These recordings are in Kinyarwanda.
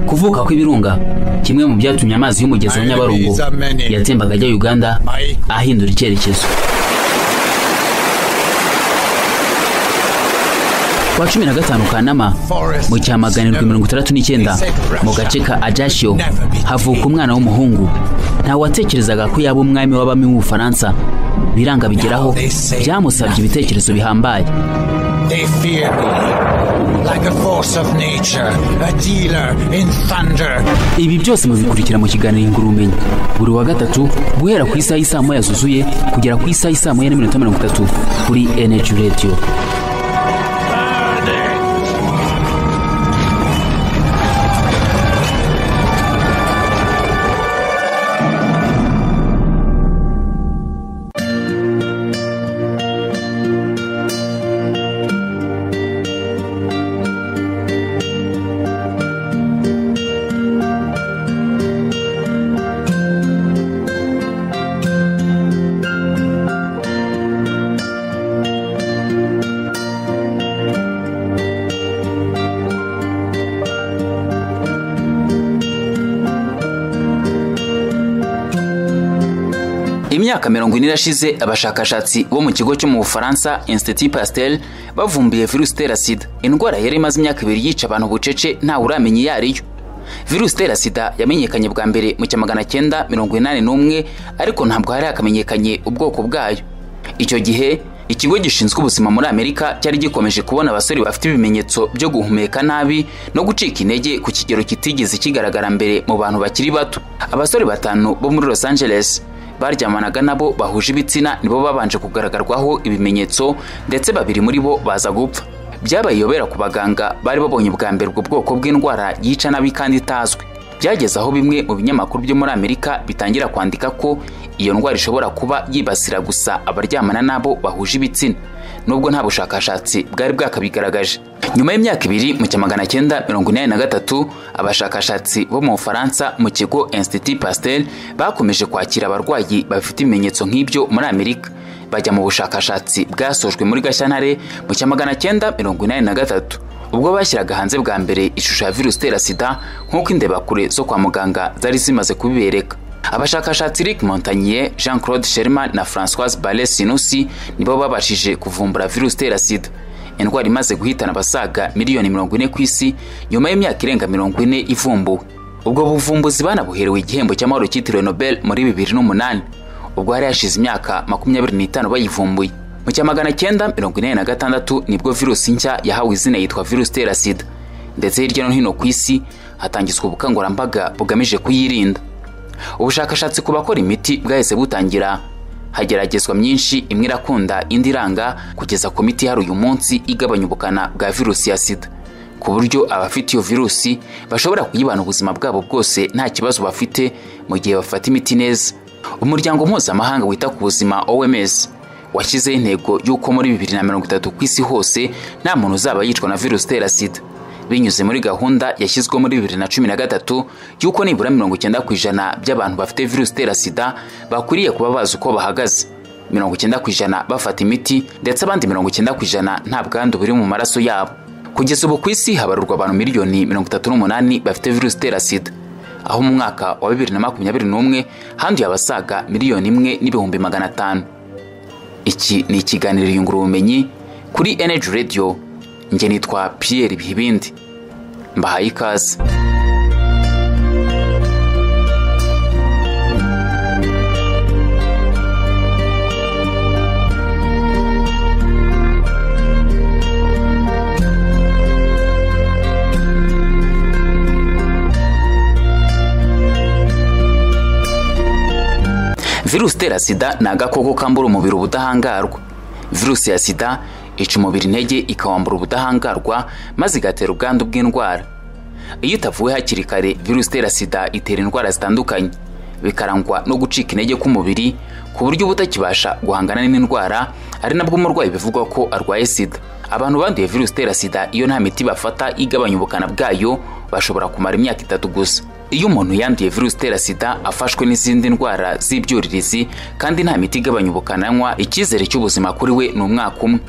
ukuvuka kw'ibirunga kimwe mu byatumye amazi y'umugezi wa nyabarongo yatembaga ajya uganda ahindura icyerekezo ku wa cumi na gatanu kanama mu cyamaganirwa mirongo itandatu n'icyenda mu gace ka ajashiyo havuka umwana w'umuhungu ntawatekerezaga ko yaba umwami w'abami w'ubufaransa biranga bigeraho byamusabye ibitekerezo bihambaye They fear me, like a force of nature, a dealer in thunder. ibi byose mubikurikira mu kiganiro ingura ubumenyi buri wa gatatu guhera ku isaha y'isaa moya zuzuye kugera ku isaha y'isaa moya n'iminota mirongo itatu kuri energy radio imyaka mirongo ine irashize abashakashatsi bo mu kigo cyo mu bufaransa institut pastel bavumbuye virusi itera sida indwara yari imaze imyaka ibiri yica abantu bucece ntawe uramenya iyo ari yo virusi itera sida yamenyekanye bwa mbere mu cya magana cyenda mirongo inani n'umwe ariko ntabwo hari hakamenyekanye ubwoko bwayo icyo gihe ikigo gishinzwe ubuzima muri amerika cyari gikomeje kubona abasore bafite ibimenyetso byo guhumeka nabi no gucika intege ku kigero kitigeze kigaragara mbere mu bantu bakiri bato abasore batanu bo muri los angeles baryamanaga nabo bahuje ibitsina nibo babanje kugaragarwaho ibimenyetso ndetse babiri muri bo baza gupfa byabaye iyobera ku baganga bari babonye bwa mbere ubwo bwoko bw'indwara yica nabi kandi itazwi byageze aho bimwe mu binyamakuru byo muri amerika bitangira kwandika ko iyo ndwara ishobora kuba yibasira gusa abaryamana nabo bahuje ibitsina nubwo nta bushakashatsi bwari bwakabigaragaje nyuma y'imyaka ibiri mu cya magana cyenda mirongo inani na gatatu abashakashatsi bo mu bufaransa mu kigo institut pastel bakomeje kwakira abarwayi bafite ibimenyetso nk'ibyo muri amerika bajya mu bushakashatsi bwasojwe muri gashyantare mu cya magana cyenda mirongo inani na gatatu ubwo bashyiraga hanze bwa mbere ishusho ya virusi itera sida nk'uko indebakure zo kwa muganga zari zimaze kubibereka abashakashatsi Rick Montagnier, Jean Claude Sherman na Françoise Barre Sinusi nibo babashije kuvumbura virusi itera sida indwara imaze guhitana abasaga miliyoni mirongo ine ku isi nyuma y'imyaka irenga mirongo ine ivumbuwe ubwo buvumbuzi banabuherewe igihembo cy'amahoro cyitiriwe Nobel muri bibiri n'umunani ubwo hari hashize imyaka makumyabiri n'itanu bayivumbuye mu cya magana cyenda mirongo inani na gatandatu nibwo virusi nshya yahawe izina yitwa virusi itera sida ndetse hirya no hino ku isi hatangizwa ubukangurambaga bugamije kuyirinda ubushakashatsi ku bakora imiti bwahise butangira hageragezwa myinshi imwe irakunda indi iranga kugeza ku miti hari uyu munsi igabanya ubukana bwa virusi ya sida ku buryo abafite iyo virusi bashobora kuyibana ubuzima bwabo bwose nta kibazo bafite mu gihe bafata imiti neza umuryango mpuzamahanga wita ku buzima oms washyizeho intego y'uko muri bibiri na mirongo itatu ku isi hose nta muntu uzaba yicwa na virusi itera sida binyuze muri gahunda yashyizweho muri bibiri na cumi na gatatu y'uko nibura mirongo icyenda ku ijana by'abantu bafite virusi itera sida bakwiriye kuba bazi uko bahagaze mirongo icyenda ku ijana bafata imiti ndetse abandi mirongo icyenda ku ijana nta bwandu buri mu maraso yabo kugeza ubu ku isi habarurwa abantu miliyoni mirongo itatu n'umunani bafite virusi itera sida aho mu mwaka wa bibiri na makumyabiri n'umwe handuye abasaga miliyoni imwe n'ibihumbi magana atanu iki ni ikiganiro yungura ubumenyi kuri energy radio njye nitwa pierre bihibindi mbahaye ikaze virusi itera sida ni agakoko kambura umubiri ubudahangarwa virusi ya sida ica umubiri intege ikawambura ubudahangarwa maze igatera ubwandu bw'indwara iyo itavuwe hakiri kare virusi itera sida itera indwara zitandukanye bikarangwa no gucika intege k'umubiri ku buryo uba utakibasha guhangana n'indwara ari nabwo umurwayi bivugwa ko arwaye sida abantu banduye virusi itera sida iyo nta miti bafata igabanya ubukana bwayo bashobora kumara imyaka itatu gusa iyo umuntu yanduye virusi itera sida afashwe n'izindi ndwara z'ibyuririzi kandi nta miti igabanya ubukananywa icyizere cy'ubuzima kuri we ni umwaka umwe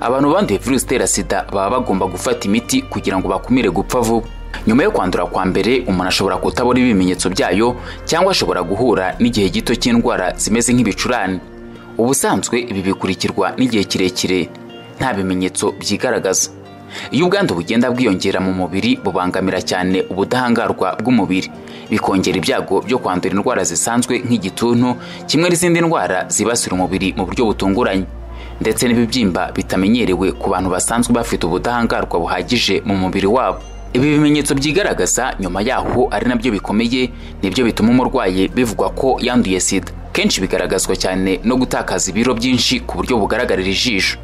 abantu banduye virusi itera sida baba bagomba gufata imiti kugira ngo bakumire gupfa vuba nyuma yo kwandura kwa mbere umuntu ashobora kutabona ibimenyetso byayo cyangwa ashobora guhura n'igihe gito cy'indwara zimeze nk'ibicurane ubusanzwe ibi bikurikirwa n'igihe kirekire nta bimenyetso byigaragaza iyo ubwandu bugenda bwiyongera mu mubiri bubangamira cyane ubudahangarwa bw'umubiri bikongera ibyago byo kwandura indwara zisanzwe nk'igituntu kimwe n'izindi ndwara zibasira umubiri mu buryo butunguranye ndetse n'ibibyimba bitamenyerewe ku bantu basanzwe bafite ubudahangarwa buhagije mu mubiri wabo ibi bimenyetso byigaragaza nyuma yaho ari nabyo bikomeye nibyo bituma umurwayi bivugwa ko yanduye sida kenshi bigaragazwa cyane no gutakaza ibiro byinshi ku buryo bugaragarira ijisho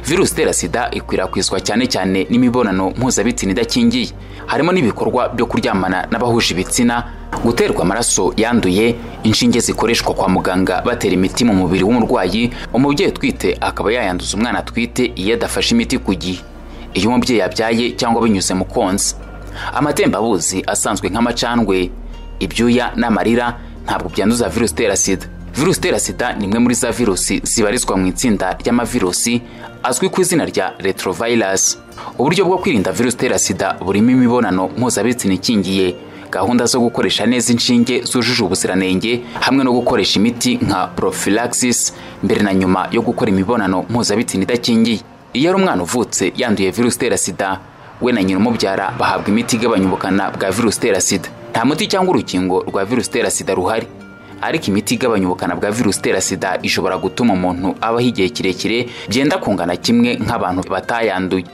virusi itera sida ikwirakwizwa cyane cyane n'imibonano mpuzabitsina idakingiye harimo n'ibikorwa byo kuryamana n'abahuje ibitsina guterwa amaraso yanduye inshinge zikoreshwa kwa muganga batera imiti mu mubiri w'umurwayi umubyeyi utwite akaba yayanduza umwana atwite iyo adafashe imiti ku gihe iyo umubyeyi yabyaye cyangwa binyuze mu konsa amatembabuzi asanzwe nk'amacandwe ibyuya n'amarira ntabwo byanduza virusi itera sida virusi itera sida ni imwe muri za virusi zibarizwa mu itsinda ry'amavirusi azwi ku izina rya retrovirus uburyo bwo kwirinda virusi itera sida burimo imibonano mpuzabitsina ikingiye gahunda zo gukoresha neza inshinge zujuje ubuziranenge hamwe no gukoresha imiti nka prophylaxis mbere na nyuma yo gukora imibonano mpuzabitsina idakingiye iyo ari umwana uvutse yanduye virusi itera sida we na nyina umubyara bahabwa imiti igabanya ubukana bwa virusi itera sida nta muti cyangwa urukingo rwa virusi itera sida ruhari ariko imiti igabanya ubukana bwa virusi itera sida ishobora gutuma umuntu abaho igihe kirekire byenda kungana kimwe nk'abantu batayanduye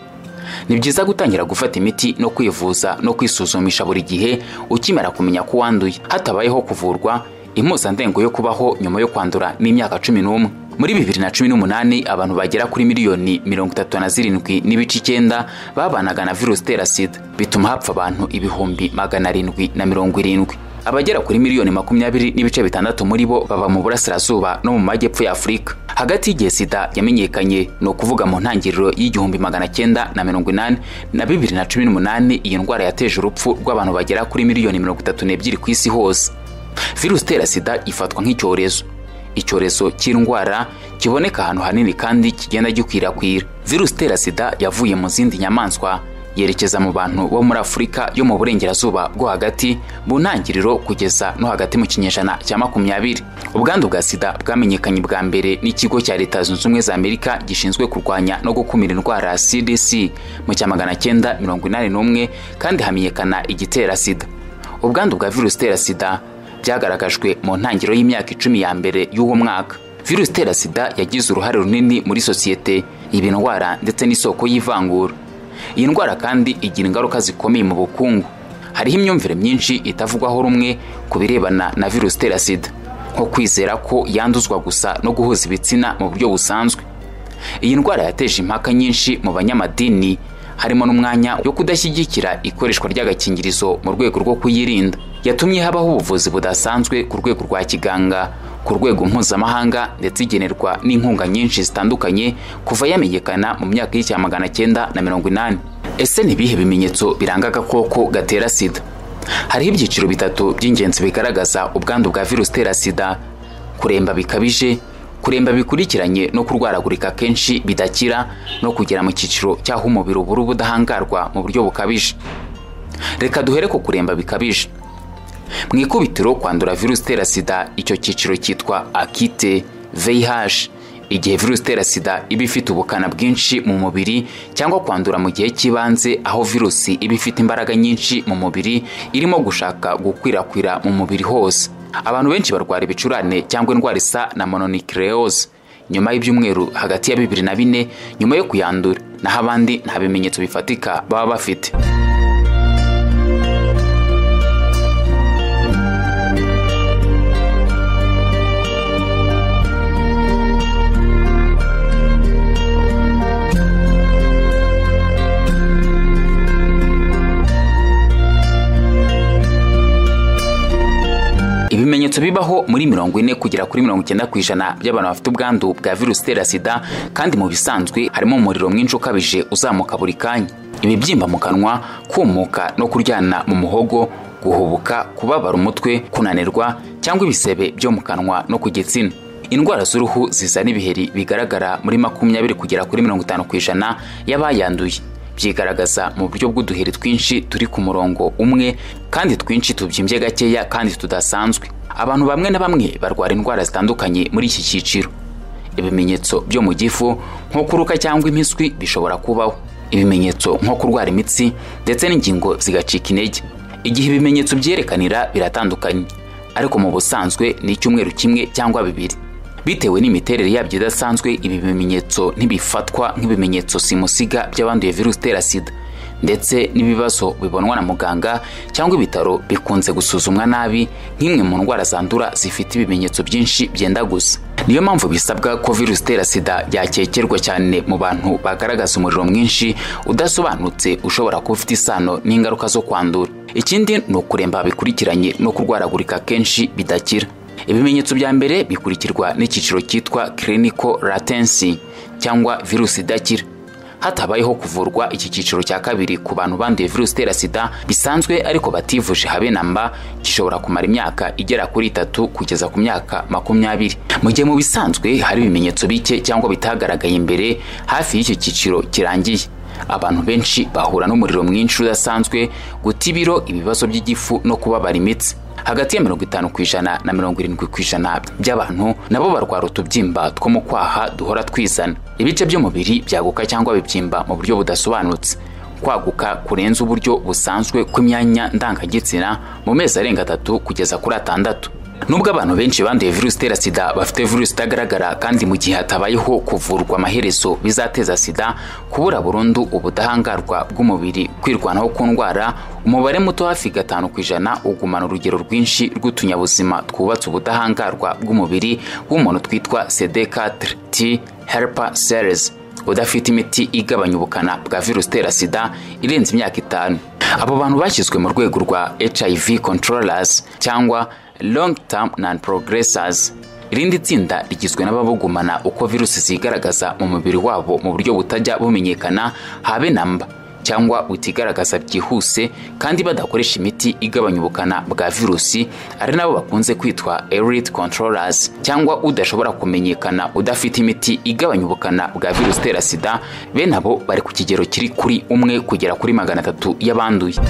ni byiza gutangira gufata imiti no kwivuza no kwisuzumisha buri gihe ukimera kumenya ko wanduye hatabayeho kuvurwa impuzandengo yo kubaho nyuma yo kwandura n'imyaka cumi n'umwe muri bibiri na cumi n'umunani abantu bagera kuri miliyoni mirongo itatu na zirindwi n'ibice icyenda babanaga na virusi itera sida bituma hapfa abantu ibihumbi magana arindwi na mirongo irindwi abagera kuri miliyoni makumyabiri n'ibice bitandatu muri bo baba mu burasirazuba no mu majyepfo ya afurika hagati y'igihe sida yamenyekanye ni ukuvuga mu ntangiriro y'igihumbi magana cyenda na mirongo inani na bibiri na cumi n'umunani iyi ndwara yateje urupfu rw'abantu bagera kuri miliyoni mirongo itatu n'ebyiri ku isi hose virusi itera sida ifatwa nk'icyorezo icyorezo cy'indwara kiboneka ahantu hanini kandi kigenda gikwirakwira virusi itera sida yavuye mu zindi nyamaswa yerekeza mu bantu bo muri afurika yo mu burengerazuba bwo hagati mu ntangiriro kugeza no hagati mu kinyejana cya makumyabiri ubwandu bwa sida bwamenyekanye bwa mbere n'ikigo cya leta zunze ubumwe za amerika gishinzwe kurwanya no gukumira indwara cdc mu cya magana cyenda mirongo inani n'umwe kandi hamenyekana igitera sida ubwandu bwa virusi itera sida byagaragajwe mu ntangiriro y'imyaka icumi ya mbere y'uwo mwaka virusi itera sida yagize uruhare runini muri sosiyete ibi ndwara ndetse n'isoko y'ivangura iyi ndwara kandi igira ingaruka zikomeye mu bukungu hariho imyumvire myinshi itavugwaho rumwe ku birebana na virusi itera sida nko kwizera ko yanduzwa gusa no guhuza ibitsina mu buryo busanzwe iyi ndwara yateje impaka nyinshi mu banyamadini harimo n'umwanya wo kudashyigikira ikoreshwa ry'agakingirizo mu rwego rwo kuyirinda yatumye habaho ubuvuzi budasanzwe ku rwego rwa kiganga ku rwego mpuzamahanga ndetse igenerwa n'inkunga nyinshi zitandukanye kuva yamenyekana mu myaka y'icya magana cyenda na mirongo inani ese ni ibihe bimenyetso biranga agakoko gatera sida hariho ibyiciro bitatu by'ingenzi bigaragaza ubwandu bwa virusi itera sida kuremba bikabije kuremba bikurikiranye no kurwaragurika kenshi bidakira no kugera mu cyiciro cy'aho umubiri ubura ubudahangarwa mu buryo bukabije reka duhere ku kuremba bikabije mu ikubitiro kwandura virusi itera sida icyo cyiciro cyitwa akite vih igihe virusi itera sida iba ifite ubukana bwinshi mu mubiri cyangwa kwandura mu gihe cy'ibanze aho virusi iba ifite imbaraga nyinshi mu mubiri irimo gushaka gukwirakwira mu mubiri hose abantu benshi barwara ibicurane cyangwa indwara isa na mononikereyoze nyuma y'ibyumweru hagati ya bibiri na bine nyuma yo kuyandura naho abandi nta bimenyetso bifatika baba bafite ibimenyetso bibaho muri mirongo ine kugera kuri mirongo icyenda ku ijana by'abantu bafite ubwandu bwa virusi itera sida kandi mu bisanzwe harimo umuriro mwinshi ukabije uzamuka buri kanya ibibyimba mu kanwa kumuka no kuryana mu muhogo guhubuka kubabara umutwe kunanirwa cyangwa ibisebe byo mu kanwa no ku gitsina indwara z'uruhu zizana ibiheri bigaragara muri makumyabiri kugera kuri mirongo itanu ku ijana y'abayanduye byigaragaza mu buryo bw'uduheri twinshi turi ku murongo umwe kandi twinshi tubyimbye gakeya kandi tudasanzwe abantu bamwe na bamwe barwara indwara zitandukanye muri iki cyiciro ibimenyetso byo mu gifu nko kuruka cyangwa impiswi bishobora kubaho ibimenyetso nko kurwara imitsi ndetse n'ingingo zigacika intege igihe ibimenyetso byerekanira biratandukanye ariko mu busanzwe ni icyumweru kimwe cyangwa bibiri bitewe n'imiterere yabyo idasanzwe ibi bimenyetso ntibifatwa nk'ibimenyetso simusiga by'abanduye virusi itera sida ndetse n'ibibazo bibonwa na muganga cyangwa ibitaro bikunze gusuzumwa nabi nk'imwe mu ndwara zandura zifite ibimenyetso byinshi byenda gusa niyo mpamvu bisabwa ko virusi itera sida yakekerwa cyane mu bantu bagaragaza umuriro mwinshi udasobanutse ushobora kuba ufite isano n'ingaruka zo kwandura ikindi ni ukuremba bikurikiranye no kurwaragurika kenshi bidakira ibimenyetso bya mbere bikurikirwa n'icyiciro cyitwa clinical latency cyangwa virusi idakira hatabayeho kuvurwa iki cyiciro cya kabiri ku bantu banduye virusi itera sida bisanzwe ariko bativuje habe na mba gishobora kumara imyaka igera kuri itatu kugeza ku myaka makumyabiri mu gihe mu bisanzwe hari ibimenyetso bike cyangwa bitagaragaye imbere hafi y'icyo cyiciro kirangiye abantu benshi bahura n'umuriro mwinshi udasanzwe guta ibiro ibibazo by'igifu no kubabara imitsi hagati ya mirongo itanu ku ijana na mirongo irindwi ku ijana by'abantu nabo barwara utubyimba two mu kwaha duhora twizana ibice by'umubiri byaguka cyangwa bibyimba mu buryo budasobanutse kwaguka kurenza uburyo busanzwe kw'imyanya ndangagitsina mu mezi arenga atatu kugeza kuri atandatu nubwo abantu benshi banduye virusi itera sida bafite virusi itagaragara kandi mu gihe hatabayeho kuvurwa amaherezo bizateza sida kubura burundu ubudahangarwa bw'umubiri kwirwanaho ku ndwara umubare muto hafi gatanu ku ijana ugumana urugero rwinshi rw'utunyabuzima twubatse ubudahangarwa bw'umubiri w'umuntu twitwa cd4 t helper cells udafite imiti igabanya ubukana bwa virusi itera sida irenze imyaka itanu abo bantu bashyizwe mu rwego rwa hiv controllers cyangwa long term non progressors irindi tsinda rigizwe n'ababugumana uko virusi zigaragaza mu mubiri wabo mu buryo butajya bumenyekana habe namba cyangwa butigaragaza byihuse kandi badakoresha imiti igabanya ubukana bwa virusi ari nabo bakunze kwitwa elite controllers cyangwa udashobora kumenyekana udafite imiti igabanya ubukana bwa virusi itera sida bene abo bari ku kigero kiri kuri umwe kugera kuri magana atatu y'abanduye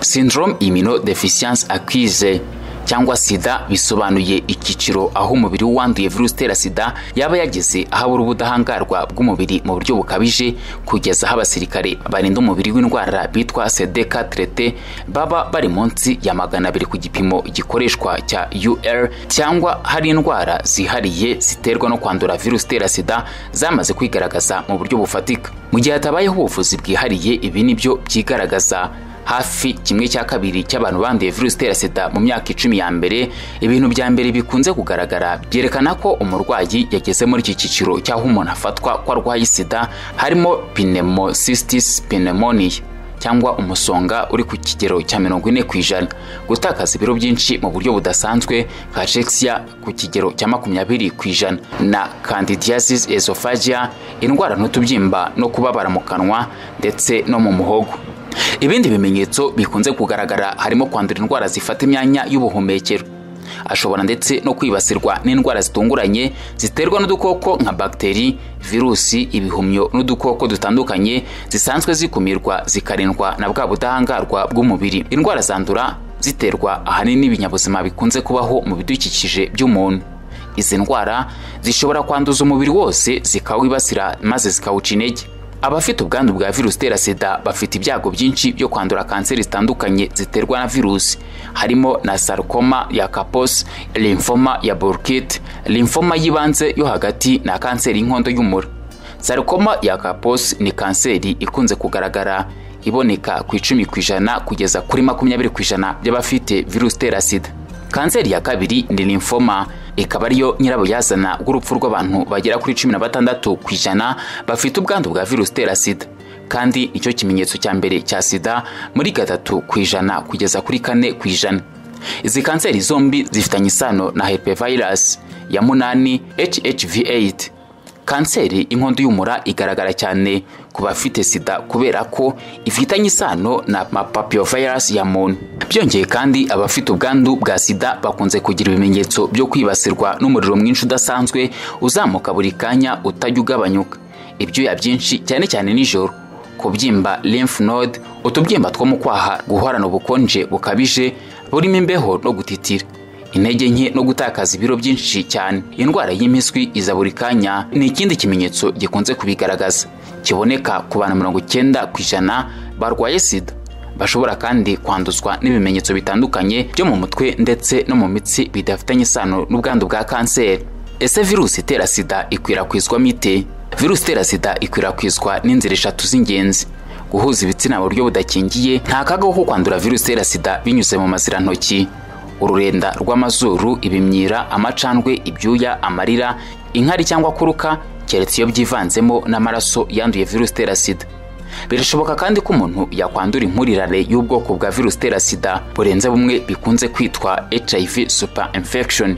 syndrome immunodeficiency acquise cyangwa sida bisobanuye icyiciro aho umubiri w'uwanduye virusi itera sida yaba yageze aho abura ubudahangarwa bw'umubiri mu buryo bukabije kugeza aho abasirikare barinda umubiri w'indwara bitwa cdk trete baba bari munsi ya magana abiri ku gipimo gikoreshwa cya ur cyangwa hari indwara zihariye ziterwa no kwandura virusi itera sida zamaze kwigaragaza mu buryo bufatika mu gihe hatabayeho ubuvuzi bwihariye ibi nibyo byigaragaza hafi kimwe cya kabiri cy'abantu banduye virusi itera sida mu myaka icumi ya mbere ibintu bya mbere bikunze kugaragara byerekana ko umurwayi yageze muri iki cyiciro cy'aho umuntu afatwa ko arwaye sida harimo pneumocystis pneumonia cyangwa umusonga uri ku kigero cya mirongo ine ku ijana gutakaza ibiro byinshi mu buryo budasanzwe nka jexia ku kigero cya makumyabiri ku ijana na candidiasis esophagia indwara n'utubyimba no kubabara mu kanwa ndetse no mu muhogo ibindi bimenyetso bikunze kugaragara harimo kwandura indwara zifata imyanya y'ubuhumekero ashobora ndetse no kwibasirwa n'indwara zitunguranye ziterwa n'udukoko nka bagiteri virusi ibihumyo n'udukoko dutandukanye zisanzwe zikumirwa zikarindwa na bwa budahangarwa bw'umubiri indwara zandura ziterwa ahanini n'ibinyabuzima bikunze kubaho mu bidukikije by'umuntu izi ndwara zishobora kwanduza umubiri wose zikawibasira maze zikawuca intege abafite ubwandu bwa virusi itera sida bafite ibyago byinshi byo kwandura kanseri zitandukanye ziterwa na virusi harimo na sarcoma ya kapos lymphoma ya burkitt lymphoma y'ibanze yo hagati na kanseri y'inkondo y'umura sarcoma ya kapos ni kanseri ikunze kugaragara iboneka ku icumi ku ijana kugeza kuri makumyabiri ku ijana by'abafite virusi itera sida kanseri ya kabiri ni lymphoma ikaba ariyo nyirabayazana bw'urupfu rw'abantu bagera kuri cumi na batandatu ku ijana bafite ubwandu bwa virusi itera sida kandi nicyo kimenyetso cya mbere cya sida muri gatatu ku ijana kugeza kuri kane ku ijana izi kanseri zombi zifitanye isano na herpevirus ya munani hhv8 kanseri y'inkondo y'umura igaragara cyane ku bafite sida kubera ko ifitanye isano na papillovirus ya muntu byongeye kandi abafite ubwandu bwa sida bakunze kugira ibimenyetso byo kwibasirwa n'umuriro mwinshi udasanzwe uzamuka buri kanya utajya ugabanyuka ibyuya byinshi cyane cyane nijoro kubyimba lymph node utubyimba two mu kwaha guhorana ubukonje bukabije burimo imbeho no gutitira intege nke no gutakaza ibiro byinshi cyane indwara y'impiswi iza buri kanya ni ikindi kimenyetso gikunze kubigaragaza kiboneka ku bantu mirongo icyenda ku ijana barwaye sida bashobora kandi kwanduzwa n'ibimenyetso bitandukanye byo mu mutwe ndetse no mu mitsi bidafitanye isano n'ubwandu bwa kanseri ese virusi itera sida ikwirakwizwamo ite virusi itera sida ikwirakwizwa n'inzira eshatu z'ingenzi guhuza ibitsina mu buryo budakingiye nta kaga ko kwandura virusi itera sida binyuze mu mazirantoki ururenda rw'amazuru ibimyira amacandwe ibyuya amarira inkari cyangwa kuruka keretse iyo byivanzemo n'amaraso yanduye virusi itera sida birashoboka kandi ko umuntu yakwandura impurirane y'ubwoko bwa virusi itera sida burenze bumwe bikunze kwitwa hiv super infection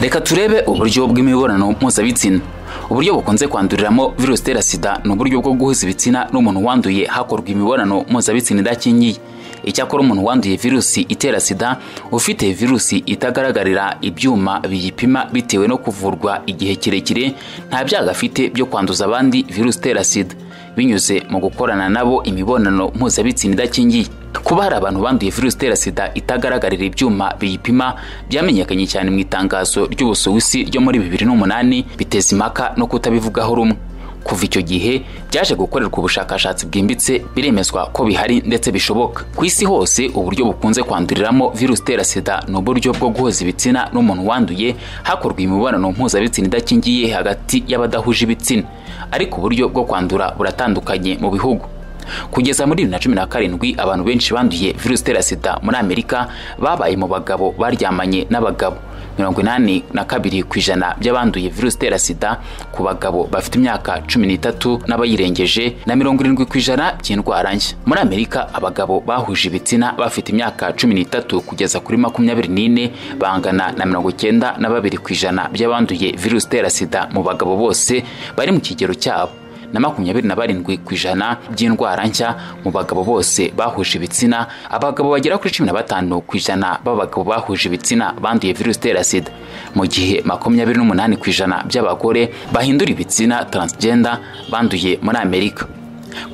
reka turebe uburyo bw'imibonano mpuzabitsina uburyo bukunze kwanduriramo virusi itera sida ni uburyo bwo guhuza ibitsina n'umuntu wanduye hakorwa imibonano mpuzabitsina idakingiye icyakora umuntu wanduye virusi itera sida ufite virusi itagaragarira ibyuma biyipima bitewe no kuvurwa igihe kirekire nta byago afite byo kwanduza abandi virusi itera sida binyuze mu gukorana nabo imibonano mpuzabitsina idakingiye kuba hari abantu banduye virusi itera sida itagaragarira ibyuma biyipima byamenyekanye cyane mu itangazo ry'ubusuwisi ryo muri bibiri n'umunani biteza impaka no kutabivugaho rumwe kuva icyo gihe byaje gukorerwa ubushakashatsi bwimbitse biremezwa ko bihari ndetse bishoboka ku isi hose uburyo bukunze kwanduriramo virusi itera sida ni uburyo bwo guhoza ibitsina n'umuntu wanduye hakorwa imibonano mpuzabitsina idakingiye hagati y'abadahuje ibitsina ariko uburyo bwo kwandura buratandukanye mu bihugu kugeza muri bibiri na cumi na karindwi abantu benshi banduye virusi itera sida muri amerika babaye mu bagabo baryamanye n'abagabo mirongo inani na kabiri ku ijana by'abanduye virusi itera sida ku bagabo bafite imyaka cumi n'itatu n'abayirengeje na mirongo irindwi ku ijana by'indwara nshya muri amerika abagabo bahuje ibitsina bafite imyaka cumi n'itatu kugeza kuri makumyabiri n'ine bangana na mirongo icyenda na babiri ku ijana by'abanduye virusi itera sida mu bagabo bose bari mu kigero cyabo na makumyabiri na barindwi ku ijana by'indwara nshya mu bagabo bose bahuje ibitsina abagabo bagera kuri cumi na batanu ku ijana b'abagabo bahuje ibitsina banduye virusi itera sida mu gihe makumyabiri n'umunani ku ijana by'abagore bahindura ibitsina transgender banduye muri amerika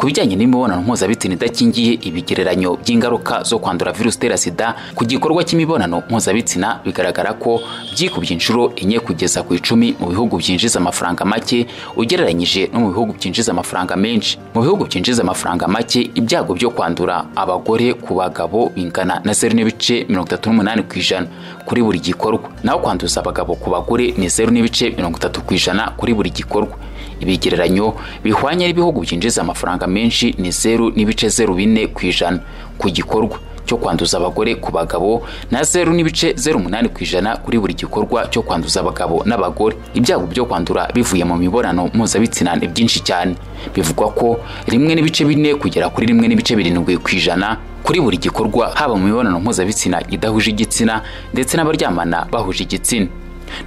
ku bijyanye n'imibonano mpuzabitsina idakingiye ibigereranyo by'ingaruka zo kwandura virusi itera sida ku gikorwa cy'imibonano mpuzabitsina bigaragara ko byikubye inshuro enye kugeza ku icumi mu bihugu byinjiza amafaranga make ugereranyije no mu bihugu byinjiza amafaranga menshi mu bihugu byinjiza amafaranga make ibyago byo kwandura abagore ku bagabo bingana na zeru n'ibice mirongo itatu n'umunani ku ijana kuri buri gikorwa naho kwanduza abagabo ku bagore ni zeru n'ibice mirongo itatu ku ijana kuri buri gikorwa ibigereranyo bihwanye n'ibihugu byinjiza amafaranga menshi ni zeru n'ibice zeru bine ku ijana ku gikorwa cyo kwanduza abagore ku bagabo na zeru n'ibice zeru umunani ku ijana kuri buri gikorwa cyo kwanduza abagabo n'abagore ibyago byo kwandura bivuye mu mibonano mpuzabitsina ni byinshi cyane bivugwa ko rimwe n'ibice bine kugera kuri rimwe n'ibice birindwi ku ijana kuri buri gikorwa haba mu mibonano mpuzabitsina idahuje igitsina ndetse n'abaryamana bahuje igitsina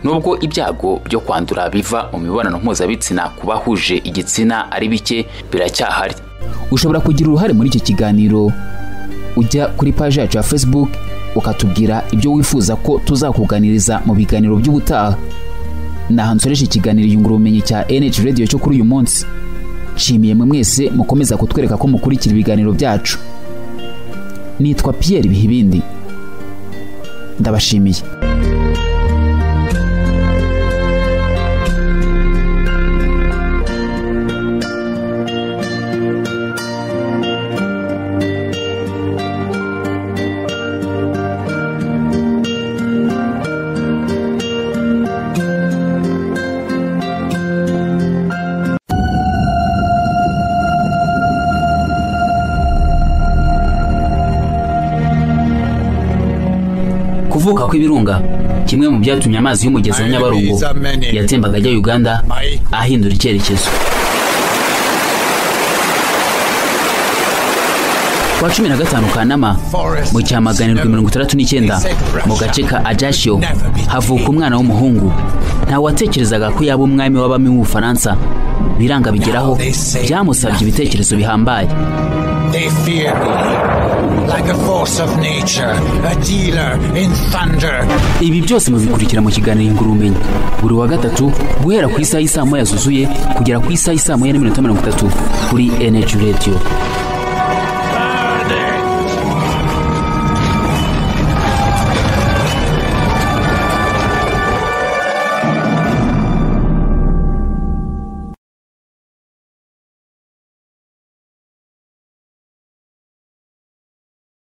nubwo ibyago byo kwandura biva mu mibonano mpuzabitsina ku bahuje igitsina ari bike biracyahari ushobora kugira uruhare muri icyo kiganiro ujya kuri paji yacu ya facebook ukatubwira ibyo wifuza ko tuzakuganiriza mu biganiro by'ubutaha naha nsoresha ikiganiro yungura ubumenyi cya NH radio cyo kuri uyu munsi nshimiye mwe mwese mukomeza kutwereka ko mukurikira ibiganiro byacu nitwa Pierre Bihibindi ndabashimiye kuvuka kw'ibirunga kimwe mu byatumye amazi y'umugezi wa nyabarongo yatembaga ajya uganda ahindura icyerekezo ku wa cumi na gatanu kanama mu cyamaganirwa mirongo itandatu n'icyenda mu gace ka ajashiyo havuka umwana w'umuhungu ntawatekerezaga ko yaba umwami w'abami w'ubufaransa biranga bigeraho byamusabye ibitekerezo bihambaye They fear me, like a force of nature, a dealer in thunder. ibi byose mubikurikira mu kiganiro ingura ubumenyi buri wa gatatu guhera ku isaha y'isaa moya zuzuye kugera ku isaha y'isaa moya n'iminota mirongo itatu kuri eneji radiyo